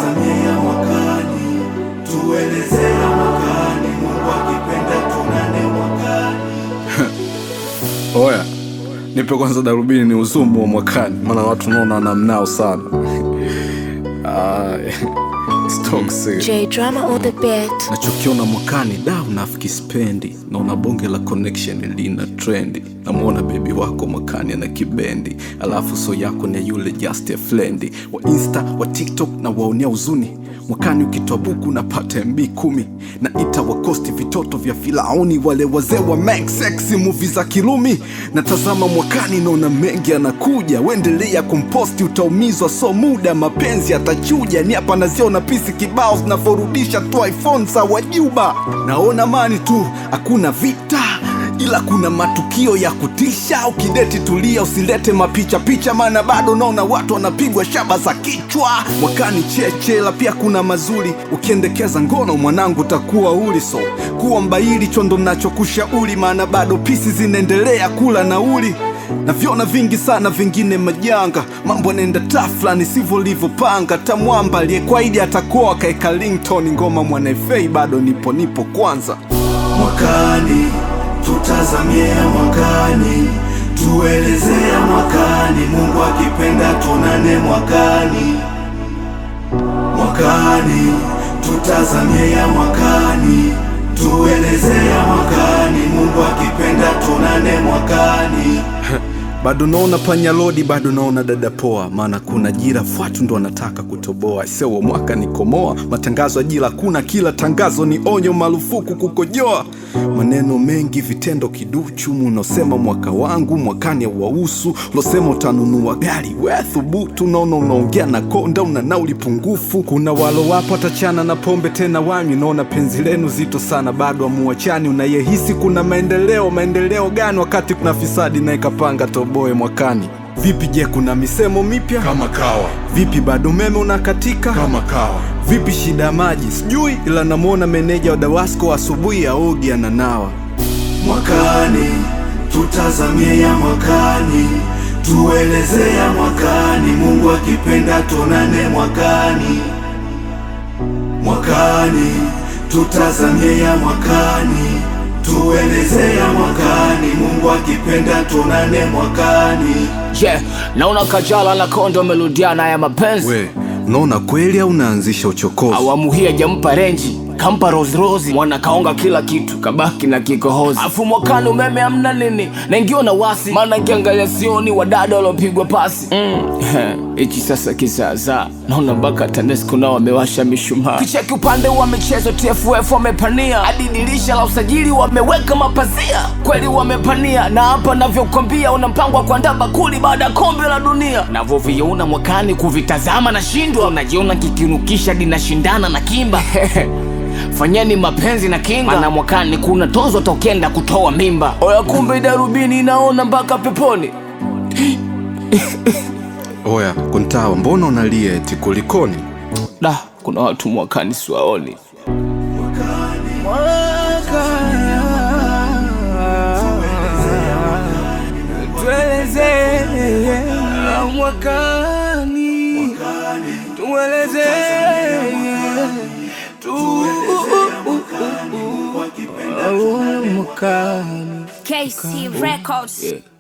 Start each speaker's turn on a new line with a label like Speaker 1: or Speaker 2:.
Speaker 1: tutazamie ya mwakani, tueleze ya mwakani, Mungu akipenda tunane mwakani.
Speaker 2: Oya, nipe kwanza darubini ni uzumu wa mwakani, maana watu naona wanamnao sana. Ah, it's toxic.
Speaker 3: J drama on the beat.
Speaker 2: Nachokiona mwakani da unafiki spendi, naona bonge la connection lina trendi, namwona bebi wako mwakani ana kibendi, alafu so yako ni yule just a friend wa insta wa tiktok na waonea uzuni mwakani ukitoa buku napata mb kumi na ita wakosti vitoto vya filauni wale wazee wa make sexy movie za kilumi natazama mwakani naona mengi anakuja wendelea kumposti utaumizwa so muda mapenzi atachuja ni hapa naziona pisi kibao zinavyorudisha tu iphone za wajuba naona mani tu hakuna vita ila kuna matukio ya kutisha. Ukideti tulia, usilete mapicha picha, maana bado naona watu wanapigwa shaba za kichwa. Mwakani chechela, pia kuna mazuri. Ukiendekeza ngono, mwanangu utakuwa uli, so kuwa mbaili chondo nachokushauri, maana bado pisi zinaendelea kula nauli navyona vingi sana, vingine majanga. Mambo yanaenda tafla sivyo livyopanga. Tamwamba aliyekwaidi atakuwa akaeka ringtone, ngoma mwanaefei bado nipo nipo kwanza
Speaker 1: mwakani, tutazamie ya mwakani, tueleze ya mwakani, Mungu akipenda tunane mwakani. Mwakani, tutazamie ya mwakani, tueleze ya mwakani, Mungu akipenda tunane mwakani.
Speaker 2: bado naona panya lodi, bado naona dada poa, maana kuna jira fwatu ndo wanataka kutoboa. Sewa mwaka ni komoa, matangazo ya jira kuna, kila tangazo ni onyo, marufuku kukojoa. Maneno mengi, vitendo kiduchu, munosema mwaka wangu mwakani auwahusu, losema utanunua gari, we thubutu, naona unaongea na konda, una nauli pungufu. Kuna walo wapo atachana na pombe tena wanywi, naona penzi lenu zito sana, bado amuachani. Unayehisi kuna maendeleo, maendeleo gani wakati kuna fisadi naye kapanga toboe mwakani? Vipi je, kuna misemo mipya
Speaker 4: kama kawa
Speaker 2: Vipi bado umeme unakatika
Speaker 4: kama kawa
Speaker 2: Vipi shida ya maji sijui, ila namwona meneja wa Dawasco asubuhi aogi ananawa.
Speaker 1: Mwakani, tutazamie ya mwakani, tueleze ya mwakani, Mungu akipenda tunane mwakani. Mwakani, tutazamie ya mwakani, tueleze ya mwakani, Mungu akipenda tunane mwakani.
Speaker 5: yeah, naona Kajala na Konde wamerudiana ya mapenzi
Speaker 2: We, unaona kweli au unaanzisha uchokozi?
Speaker 5: awamu hii hajampa renji kampa Rose Rose mwana kaonga kila kitu kabaki na kikohozi afu mwakani umeme amna nini naingiwa na wasi maana kiangalia sioni wadada waliopigwa pasi hichi mm. sasa kizaazaa naona mpaka TANESCO nao wamewasha mishumaa kicheki upande wa michezo TFF wamepania hadi dirisha la usajili wameweka mapazia kweli wamepania na hapa navyokwambia una mpango wa kuandaa bakuli baada ya kombe la dunia navyoviona mwakani kuvitazama na shindwa unajiona kikinukisha dinashindana na kimba fanyeni mapenzi na kinga na mwakani kuna tozo tokenda kutoa mimba oya kumbe darubini inaona mpaka peponi
Speaker 2: Oya, Kuntawa, mbona unalia eti kulikoni?
Speaker 5: da kuna watu mwakani siwaoni mwakani tueleze mwakani
Speaker 3: KC Records.
Speaker 5: yeah.